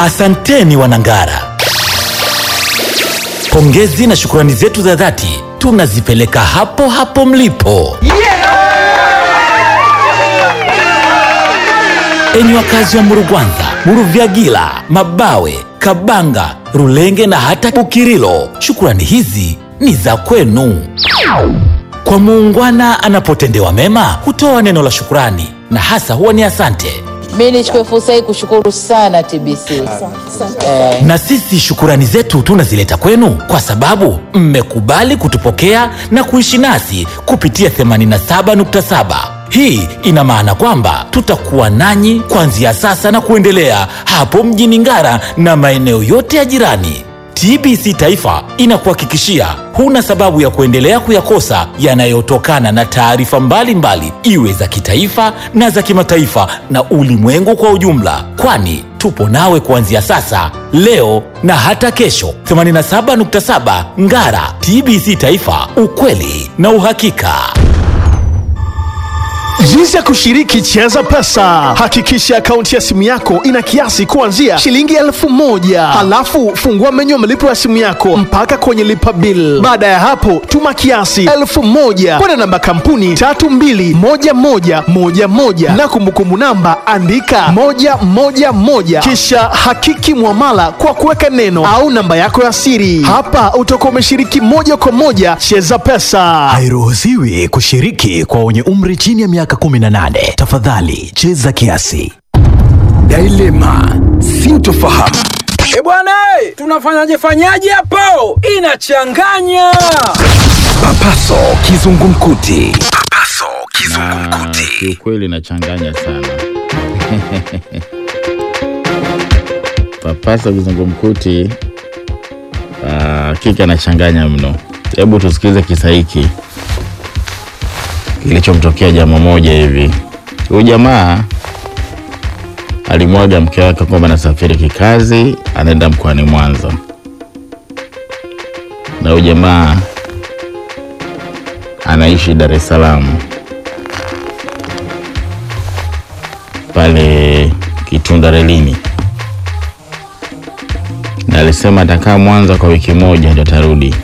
Asanteni Wanangara, pongezi na shukurani zetu za dhati tunazipeleka hapo hapo mlipo. Enyi wakazi wa Murugwanza, Muruvyagila, Mabawe, Kabanga, Rulenge na hata Bukirilo, shukurani hizi ni za kwenu. Kwa muungwana anapotendewa mema hutoa neno la shukurani na hasa huwa ni asante. Mi nichukue fursa hii kushukuru sana TBC eh, Na sisi shukurani zetu tunazileta kwenu kwa sababu mmekubali kutupokea na kuishi nasi kupitia 87.7. Hii ina maana kwamba tutakuwa nanyi kuanzia sasa na kuendelea hapo mjini Ngara na maeneo yote ya jirani. TBC Taifa inakuhakikishia huna sababu ya kuendelea kuyakosa yanayotokana na taarifa mbalimbali, iwe za kitaifa na za kimataifa na ulimwengu kwa ujumla, kwani tupo nawe kuanzia sasa, leo na hata kesho. 87.7 Ngara, TBC Taifa, ukweli na uhakika. Jinsi ya kushiriki Cheza Pesa. Hakikisha akaunti ya simu yako ina kiasi kuanzia shilingi elfu moja halafu fungua menyu ya malipo ya simu yako mpaka kwenye lipa bill. Baada ya hapo, tuma kiasi elfu moja kwenda namba kampuni tatu mbili moja moja moja moja na kumbukumbu namba andika moja moja moja kisha hakiki mwamala kwa kuweka neno au namba yako ya siri. Hapa utakuwa umeshiriki moja kwa moja Cheza Pesa. Hairuhusiwi kushiriki kwa wenye umri chini ya miaka 18. Tafadhali cheza kiasi. Dilema, sintofahamu. E bwana, eh, tunafanyaje fanyaje hapo? Inachanganya. Papaso kizungumkuti. Papaso kizungumkuti. Kiukweli inachanganya sana. Papasa kizungumkuti ah, kika anachanganya mno. Hebu tusikilize kisa hiki kilichomtokea jamaa moja hivi. Huyu jamaa alimwaga mke wake kwamba anasafiri kikazi, anaenda mkoani Mwanza, na huyu jamaa anaishi Dar es Salaam pale Kitunda relini, na alisema atakaa Mwanza kwa wiki moja ndio atarudi.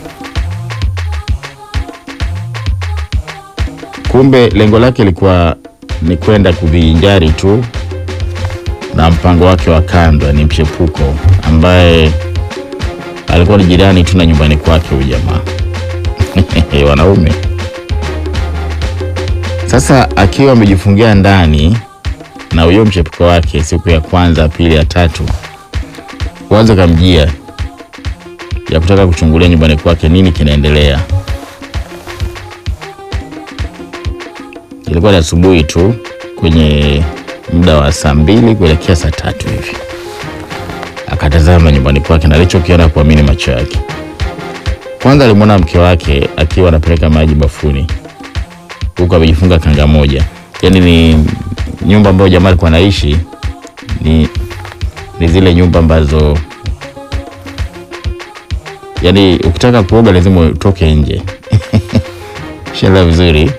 Kumbe lengo lake lilikuwa ni kwenda kuvinjari tu na mpango wake wa kando, ni mchepuko ambaye alikuwa ni jirani tu na nyumbani kwake huyu jamaa wanaume. Sasa akiwa amejifungia ndani na huyo mchepuko wake, siku ya kwanza, pili, ya tatu, kwanza kamjia ya kutaka kuchungulia nyumbani kwake nini kinaendelea. Ilikuwa ni asubuhi tu kwenye muda wa saa mbili kuelekea saa tatu hivi, akatazama nyumbani kwake na alichokiona kuamini macho yake. Kwanza alimwona mke wake akiwa anapeleka maji bafuni huku amejifunga kanga moja. Yaani ni nyumba ambayo jamaa alikuwa anaishi ni, ni zile nyumba ambazo yaani ukitaka kuoga lazima utoke nje shela vizuri.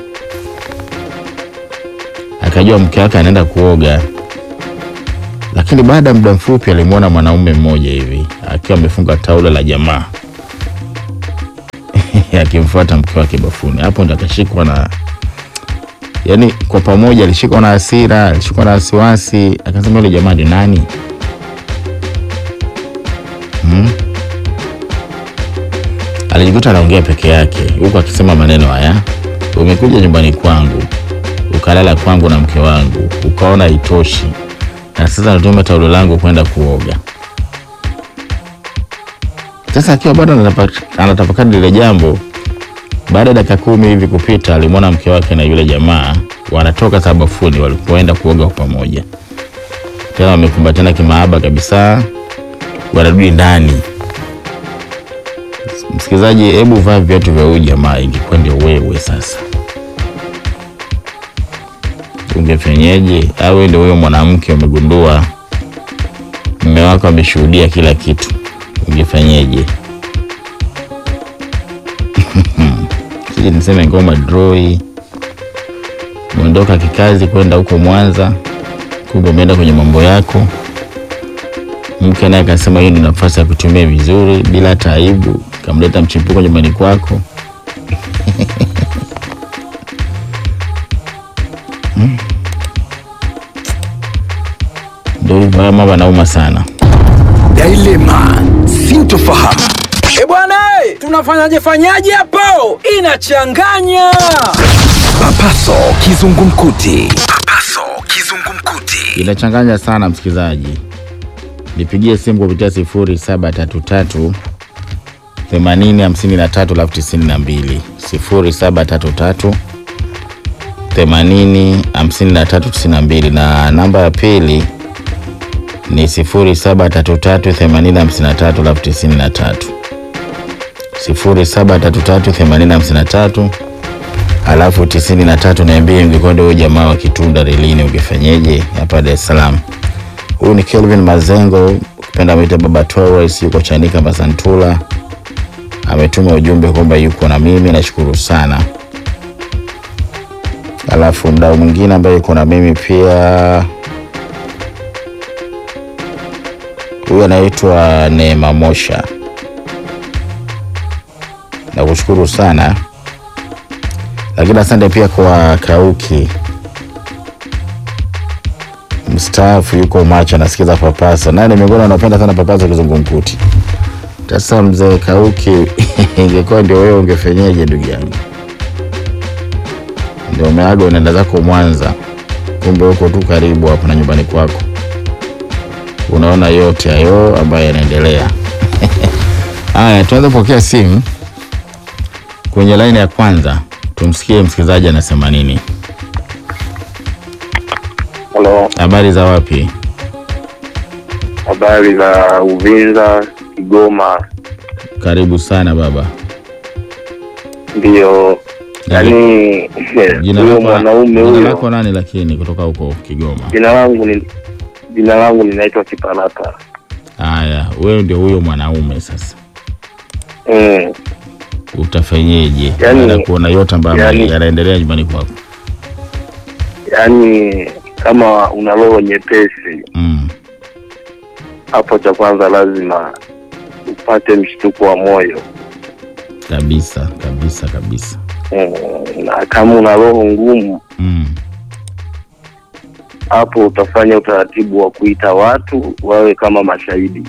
Akajua mke wake anaenda kuoga, lakini baada ya muda mfupi alimwona mwanaume mmoja hivi akiwa amefunga taulo la jamaa akimfuata mke wake bafuni. Hapo ndo akashikwa na yani, kwa pamoja alishikwa na hasira, alishikwa na wasiwasi, akasema yule jamaa ni nani? hmm? Alijikuta anaongea peke yake huku akisema maneno haya: umekuja nyumbani kwangu ukalala kwangu na mke wangu, ukaona haitoshi, na sasa natumia taulo langu kwenda kuoga. Sasa akiwa bado anatapa- anatafakari lile jambo, baada ya dakika kumi hivi kupita, alimwona mke wake na yule jamaa wanatoka sabafuni walipoenda kuoga kwa pamoja, tena wamekumbatiana kimaaba kabisa, wanarudi ndani. Msikilizaji, hebu vaa viatu vya huyu jamaa, ingekuwa ndio wewe sasa ungefenyeje? Awe ndio huyo mwanamke umegundua mume wako ameshuhudia kila kitu, ungefenyeje? Sije niseme ngoma droi, umeondoka kikazi kwenda huko Mwanza, kumbe umeenda kwenye mambo yako, Mke naye akasema hii ni nafasi ya kutumia vizuri bila hata aibu, kamleta mchepuko nyumbani kwako. Mm. Ndio hivyo, haya mambo yanauma sana. Dilema sintofahamu. E bwana, eh, tunafanyaje fanyaje hapo? Inachanganya. Papaso kizungumkuti. Papaso kizungumkuti. Inachanganya sana msikilizaji, nipigie simu kupitia sifuri saba tatu tatu themanini hamsini na tatu alafu tisini na mbili sifuri saba tatu tatu themanini hamsini na tatu tisini na mbili na namba ya pili ni sifuri saba tatu tatu themanini hamsini na tatu alafu tisini na tatu sifuri saba tatu tatu themanini hamsini na tatu alafu tisini na tatu niambie ungekwenda huyo jamaa wa kitunda relini ungefanyeje hapa Dar es Salaam. Huyu ni Kelvin Mazengo, ukipenda mwite Baba Torres, yuko Chanika Masantula, ametuma ujumbe kwamba yuko na mimi, nashukuru sana. Alafu mdau mwingine ambaye yuko na mimi pia, huyu anaitwa Neema Mosha, nakushukuru sana lakini asante pia kwa Kauki mstaafu, yuko macho anasikiza Papasa, naye ni miongoni anapenda sana Papasa kizungumkuti. Sasa mzee Kauki, ingekuwa ndio wewe ungefenyeje ndugu yangu? Ndio umeaga unaenda zako Mwanza, kumbe huko tu karibu hapo na nyumbani kwako, unaona yote hayo ambayo yanaendelea. Haya, tuanze kupokea simu kwenye laini ya kwanza tumsikie msikilizaji anasema nini. Halo, Habari za wapi? habari za Uvinza, Kigoma. Karibu sana baba. Ndio, yaani Jina huyo lako mwanaume jina huyo, lako nani lakini kutoka huko Kigoma? jina langu ni jina langu ninaitwa Kiparata. Haya, wewe ndio huyo mwanaume sasa, Mm. utafanyeje Yaani- baada ya kuona yote ambayo yaani- yanaendelea nyumbani kwako? Yaani kama una roho nyepesi, Mm. hapo cha kwanza lazima upate mshtuko wa moyo Kabisa kabisa kabisa. mm. na kama una roho ngumu, Mm. hapo utafanya utaratibu wa kuita watu wawe kama mashahidi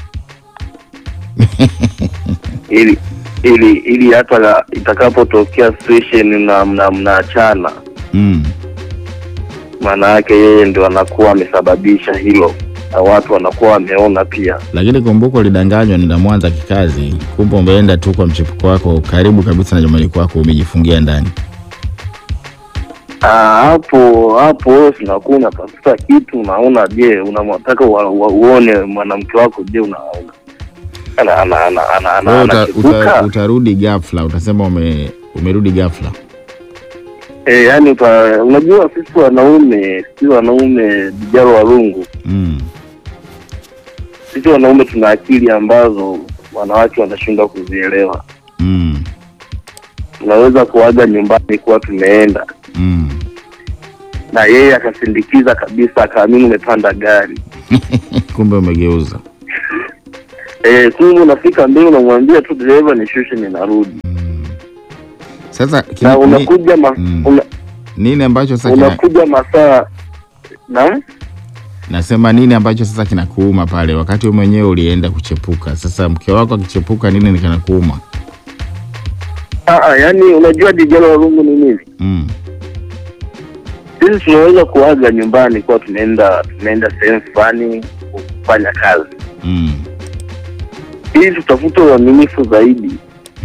ili ili ili hata la- itakapotokea situation na mna mnaachana, Mm. maana yake yeye ndio anakuwa amesababisha hilo na watu wanakuwa wameona pia. Lakini kumbuka ulidanganywa nenda Mwanza kikazi, kumbe umeenda tu kwa mchepuko wako karibu kabisa na nyumbani kwako, umejifungia ndani. Ah, hapo hapo wewe unakuwa unatafuta kitu, unaona, je, unamtaka wa, wa, uone mwanamke wako, je, una ana ana ana ana ana Wewe uta, anachipuka uta, utarudi ghafla, utasema ume, umerudi ghafla. eh, yani uta, unajua sisi wanaume sisi wanaume vijana warungu Mm. sisi wanaume tuna akili ambazo wanawake wanashindwa kuzielewa. Mm. Tunaweza kuaga nyumbani kuwa tumeenda Mm. na yeye akasindikiza kabisa, akaamini umepanda gari Kumbe umegeuza. eh, kumbe unafika mbele unamwambia tu dereva nishushe, ninarudi Sasa kina, na ni, unakuja ma, Mm. una, nini ambacho sasa kina, unakuja masaa na nasema nini ambacho sasa kinakuuma pale wakati wewe mwenyewe ulienda kuchepuka. Sasa mke wako akichepuka, nini kinakuuma? Aa, yani unajua dijalo warungu ni nini? Mm. Sisi tunaweza kuaga nyumbani kuwa tunaenda tunaenda sehemu fulani kufanya kazi Mm. ili tutafute uaminifu zaidi.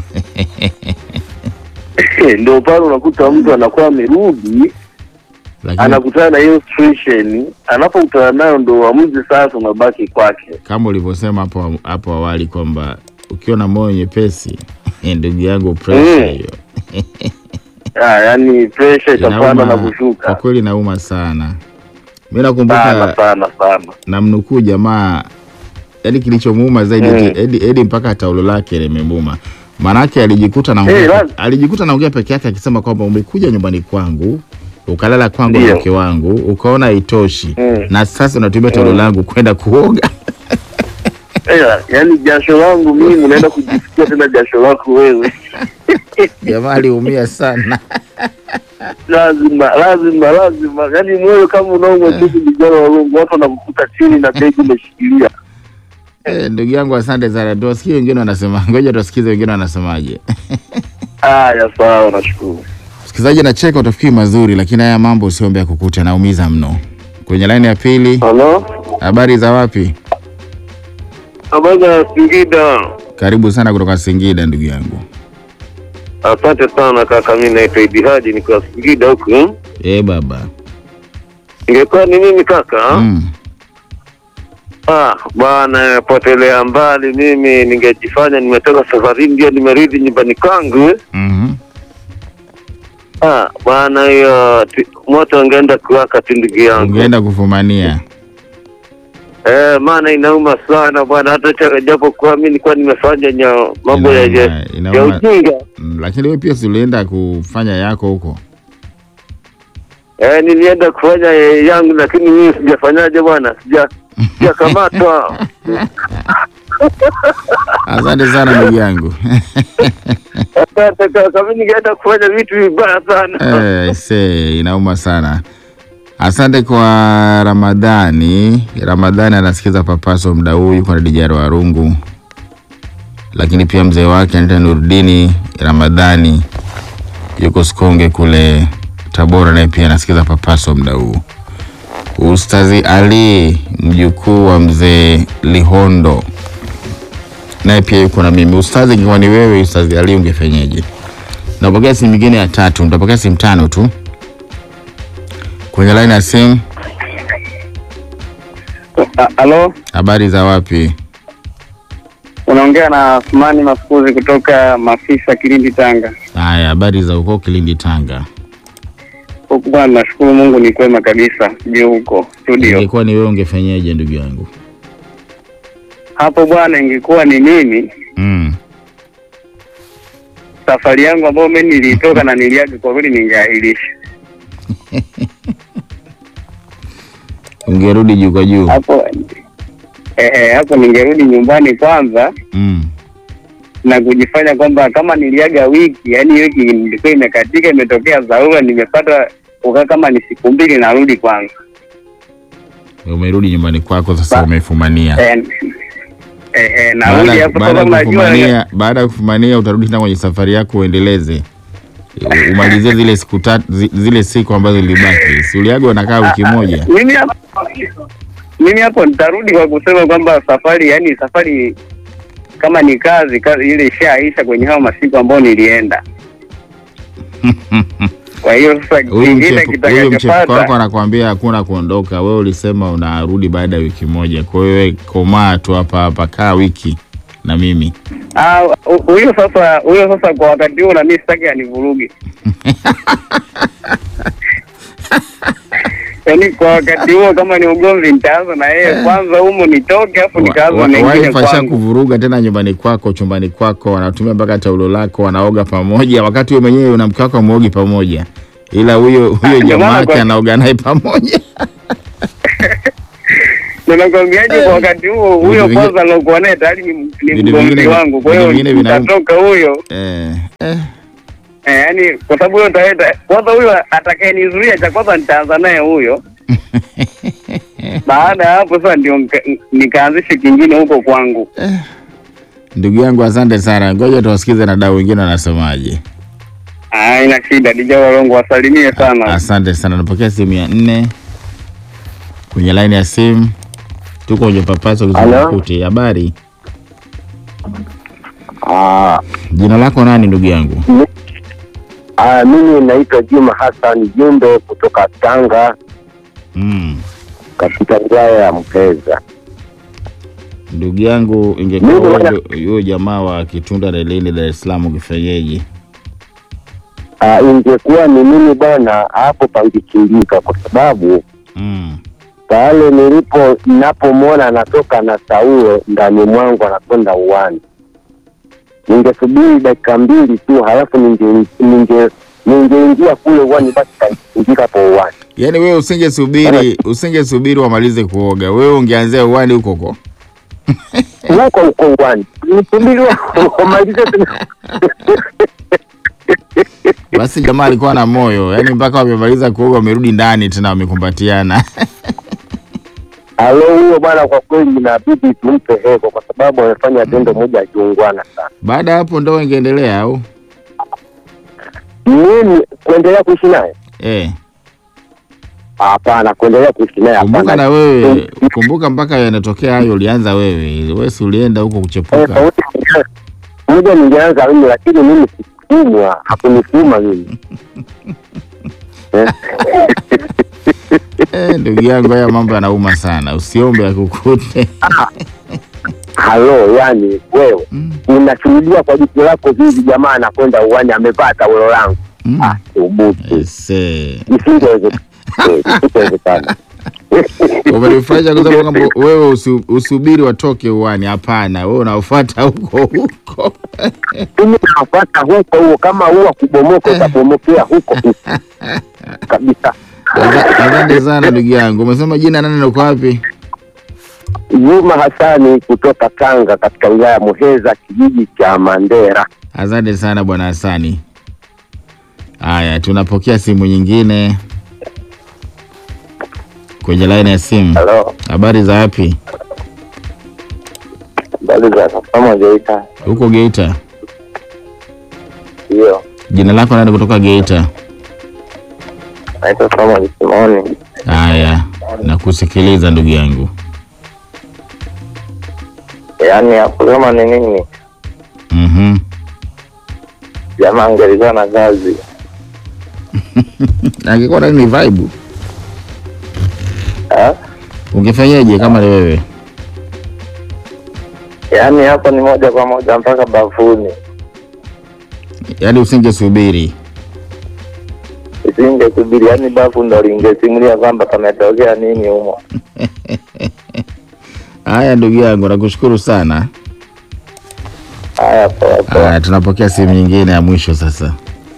Ndio pale unakuta mtu anakuwa amerudi Lakini anakutana na hiyo situation, anapokutana nayo ndo uamuzi sasa unabaki kwake. kama ulivyosema hapo hapo awali kwamba ukiwa na moyo nyepesi ndugu yangu, pressure Mm. hiyo Ah, yani pressure itapanda na inauma kwa kushuka kweli, inauma sana. Mi sana nakumbuka sana sana. namnukuu jamaa, yani kilichomuuma zaidi Mm. eti- edi, edi mpaka taulo lake limemuuma, maanake alijikuta naongea Eh, pe- lazima. alijikuta naongea peke yake akisema kwamba umekuja nyumbani kwangu ukalala kwangu na Ndio. mke wangu ukaona haitoshi Mm. na sasa unatumia taulo langu kwenda kuoga Ela, yaani jasho langu mimi unaenda kujisikia tena jasho lako wewe. Jamaa aliumia sana. lazima lazima lazima, yaani moyo kama unaumwa tu vijana wa Mungu, watu wanakukuta chini na begi umeshikilia. Eh, ndugu yangu asante sana. Tuwasikie wengine wanasema. Ngoja tuwasikize wengine wanasemaje. Haya, sawa, nashukuru. Msikilizaji anacheka utafikiri mazuri, lakini haya mambo usiombe kukuta naumiza mno. Kwenye laini ya pili, Halo, habari za wapi? habari za Singida? Karibu sana kutoka Singida ndugu yangu. Asante sana kaka, mimi naitwa Idi Haji, niko Singida huku. Eh baba. Ingekuwa ni mimi kaka, Mm. ah bwana, potelea mbali mimi, ningejifanya nimetoka safarini, ndio nimerudi nyumbani kwangu. Mhm. Ah bwana, hiyo ti- moto ungeenda kuwaka tu ndugu yangu. Ungeenda kufumania. Eh, maana inauma sana bwana, hata cha- japo kuwa mimi nilikuwa nimefanya nya mambo ya Inauma, ya inauma. ujinga. Mm, Lakini wewe pia si ulienda kufanya yako huko. Eh, nilienda kufanya ya- yangu, lakini mimi sijafanyaje bwana, sija sijakamatwa. Asante sana ndugu yangu. Asante kaka, mimi ningeenda kufanya vitu vibaya sana. Eh, se inauma sana. Asante kwa Ramadhani. Ramadhani anasikiza papaso mda huu, yuko na Dijaro Warungu, lakini pia mzee wake anaitwa Nurdini Ramadhani, yuko Sikonge kule Tabora, naye pia anasikiza papaso mda huu. Ustazi Ali mjukuu wa mzee Lihondo naye pia yuko na mimi. Ustazi, ingekuwa ni wewe Ustazi Ali ungefenyeje? Napokea simu nyingine ya tatu, nitapokea simu tano tu kwenye laini ya simu. Halo, Habari za wapi? unaongea na Asmani Mafukuzi kutoka Mafisa, Kilindi, Tanga. Haya, habari za huko Kilindi, Tanga. Huku bwana, nashukuru Mungu ni kwema kabisa. Sijui huko studio Ingekuwa ni wewe ungefenyeje, ndugu yangu? hapo bwana, ingekuwa ni mimi Mm. safari yangu ambayo mimi nilitoka na niliaga, kwa kweli ningeahirisha Ungerudi juu kwa juu. hapo. Eh, eh, hapo ningerudi nyumbani kwanza Mm. na kujifanya kwamba kama niliaga wiki, yani wiki ilikuwa imekatika, imetokea dharura, nimepata kukaa kama ni siku mbili, narudi kwanza Umerudi nyumbani kwako sasa, umefumania. eh, eh, eh, Baada narudi ya- hapo baada sasa, ya mnajua kufumania, baada ya kufumania utarudi tena kwenye safari yako uendeleze, U- umalizie zile siku tatu, zi- zile siku ambazo zilibaki. Si uliaga unakaa wiki moja? mimi hapo mimi hapo nitarudi kwa kusema kwamba safari yani safari kama ni kazi kazi ile ishaisha kwenye hao masiku ambayo nilienda kwa hiyo sasa Huyu kingine mchepuko huyu mchepuko wako kitakachopata anakuambia hakuna kuondoka. Wewe ulisema unarudi baada ya wiki moja, kwa hiyo wewe komaa tu hapa hapa, kaa wiki na mimi. Ah, hu- huyo sasa huyo sasa kwa wakati huo na mimi sitaki anivuruge yaani kwa wakati huo kama ni ugomvi nitaanza na yeye kwanza humo nitoke afu nikaanza mengine Wife asha kwangu kuvuruga tena nyumbani kwako, chumbani kwako, wanatumia mpaka taulo lako, wanaoga pamoja, wakati wewe mwenyewe na mke wako amuogi pamoja, ila huyo huyo ndio jamaa maana yake kwa- anaoga naye pamoja. Na nakwambiaje kwa wakati huo huyo Vitu vingine- kwanza alokuwa naye tayari ni, ni Vitu mgomvi vingine- wangu kwa hiyo vitu vingine vina- utatoka huyo Eh, eh. eh, yani kwa sababu huyo taleta kwanza huyo atakayenizuia cha kwanza nitaanza naye huyo baada ya hapo sasa ndio nika- nikaanzishe kingine huko kwangu Ndugu yangu asante sana, ngoja tuwasikize na dau wengine wanasemaje. Ah, ina shida dija walongo wasalimie sana Asante sana, napokea simu ya nne kwenye laini ya simu. Tuko kwenye papaso kizungumkuti. Habari, Ah, jina lako nani ndugu yangu? ah, mimi naitwa Juma Hassan Jumbe kutoka Tanga Mm. katika wilaya ya Mpeza. Ndugu yangu, ingekuwa Mimi wewe bwana- ndio- huyo jamaa wa Kitunda relini Dar es Salaam, ungefanyeje? Ah, ingekuwa ni mimi bwana, hapo pangekimbika kwa sababu Mm. pale nilipo ninapomwona anatoka na saulo ndani mwangu anakwenda uwani, ningesubiri dakika mbili tu, halafu ninge- ninge- ningeingia kule uwani, basi kangimbika hapo uwani. Yaani wewe usingesubiri usingesubiri wamalize kuoga, wewe ungeanzia uwani huko huko. huko huko uwani nisubiri wamalize tu. Basi jamaa alikuwa na moyo, yaani mpaka wamemaliza kuoga wamerudi ndani tena wamekumbatiana. Alo, huyo bwana, kwa kweli inabidi tumpe heko kwa sababu amefanya tendo moja akiungwana sana. Baada ya hapo ndoa ingeendelea au? Mimi kuendelea kuishi naye Eh, hapana, kuendelea kuishi naye kumbuka hapana. na wewe, kumbuka mpaka yanatokea hayo ulianza wewe. Wewe si ulienda huko Eh, kuchepuka. sauti ningeanza- moja ningeanza mimi, lakini mimi sikumwa, hakunifuma mimi Eh, Eh, ndugu yangu, haya mambo yanauma sana, usiombe akukute. halo, yani wewe Mm. unashuhudia kwa jicho lako hivi, jamaa anakwenda uwani amevaa taulo langu, Mm. ah, thubutu, Ese. isingewezekana, Eh, isingewezekana. Umenifurahisha kwa sababu kwamba wewe usi, usubiri watoke uwani. Hapana, wewe unafuata huko huko. mimi nafuata huko huo, kama huwa kubomoka utabomokea huko huko kabisa. Asa- Asante sana ndugu yangu. Umesema jina nani na uko wapi? Juma Hasani kutoka Tanga katika wilaya ya Muheza kijiji cha Mandera. Asante sana bwana Hasani. Haya, tunapokea simu nyingine kwenye laini ya simu. Halo, Habari za wapi? habari za kama Geita? Huko Geita. Hiyo Jina lako nani kutoka Geita? naitwa Samuel Simoni. Haya, nakusikiliza ndugu yangu. Yaani hapo kama ni nini, Mhm. jamaa angelikuwa na kazi Angekuwa nani ni vibe? Ah, Ungefanyaje kama ni wewe? yaani hapo ni moja kwa moja mpaka bafuni, Yaani usingesubiri. isingesubiri, yaani bafu ndo lingesimulia kwamba pametokea nini humo. Haya ndugu yangu, nakushukuru sana. Haya, poa poa. Haya, tunapokea simu nyingine ya mwisho sasa.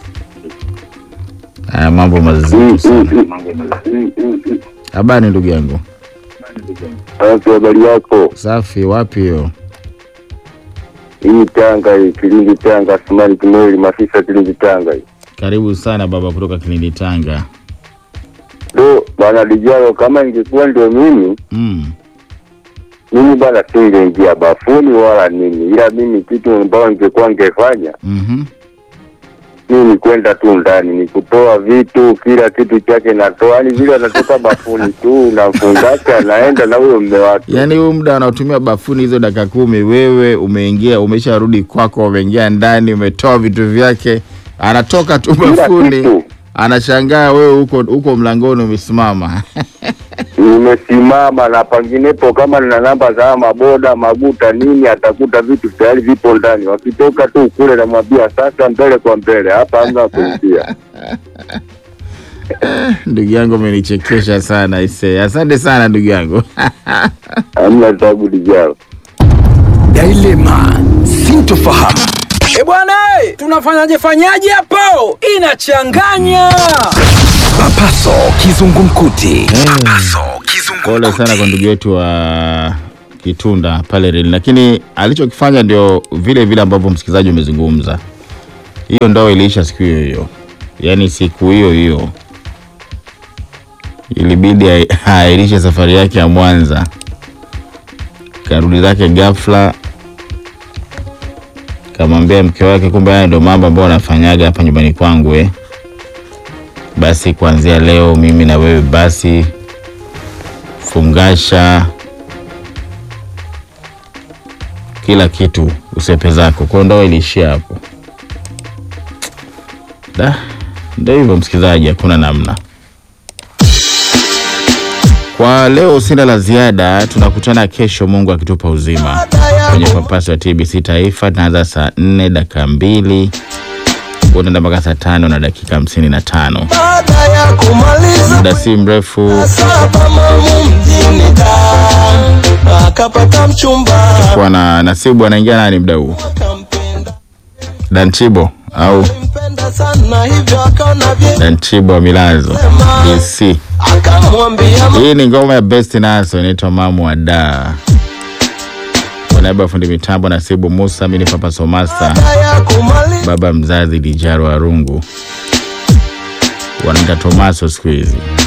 Haya, mambo mazito sana. Habari ndugu yangu. Wapi habari yako? Safi, wapi hiyo? Hii Tanga hii, Kilindi Tanga, Sumari Kimweli, Mafisa Kilindi Tanga hii. Karibu sana baba kutoka Kilindi Tanga. Ndo bwana Lijalo, kama ingekuwa ndio mimi Mm. mimi bwana singeingia bafuni wala nini, ila mimi kitu ambayo ningekuwa ngefanya Mhm. mimi kwenda tu ndani ni kutoa vitu, kila kitu chake natoa, yani vile anatoka bafuni tu unamfungasha, anaenda na huyo mme wake. Yaani huu muda anaotumia bafuni hizo dakika kumi, wewe umeingia, umesharudi kwako, umeingia ndani, umetoa vitu vyake, anatoka tu Kila bafuni, kitu anashangaa wewe huko huko mlangoni umesimama. nimesimama na panginepo, kama nina namba za haya maboda maguta nini, atakuta vitu tayari vipo ndani. Wakitoka tu kule, namwambia sasa, mbele kwa mbele, hapa hamna kuingia. ndugu yangu umenichekesha sana ise. Asante sana ndugu yangu. hamna tabu lijalo. Dilema, sintofahamu. E bwana, eh, tunafanyaje fanyaje hapo? Inachanganya. Papaso kizungumkuti. Papaso Pole sana kwa kizungumkuti. ndugu yetu wa Kitunda pale reli, lakini alichokifanya ndio vile vile ambavyo msikilizaji umezungumza. Hiyo ndoa iliisha siku hiyo hiyo, yaani siku hiyo hiyo ilibidi ai- airishe safari yake ya Mwanza, karudi zake ghafla, kamwambia mke wake, kumbe haya ndio mambo ambayo anafanyaga hapa nyumbani kwangu eh. Basi kuanzia leo mimi na wewe basi fungasha kila kitu usepe zako. Kwa hiyo ndoa iliishia hapo. Da, ndio hivyo msikilizaji, hakuna namna. Kwa leo sina la ziada, tunakutana kesho, Mungu akitupa uzima, kwenye papaso ya TBC Taifa. Tunaanza saa nne dakika mbili utaenda mpaka saa tano na dakika hamsini na tano. baada ya kumaliza Muda si mrefu saba mamu mjini da akapata mchumba kuwa na Nasibu anaingia nani muda huu? akampenda Danchibo au mpenda sana hivyo akaona vye Danchibo wa Milazo DC. akamwambia Hii ni ngoma ya Best Naso inaitwa Mamu wa Da. Wana niaba ya fundi mitambo Nasibu Musa, mimi ni Papa Somasa, ya kumaliza baba mzazi Dijaro Arungu, wanaita Tomaso siku hizi.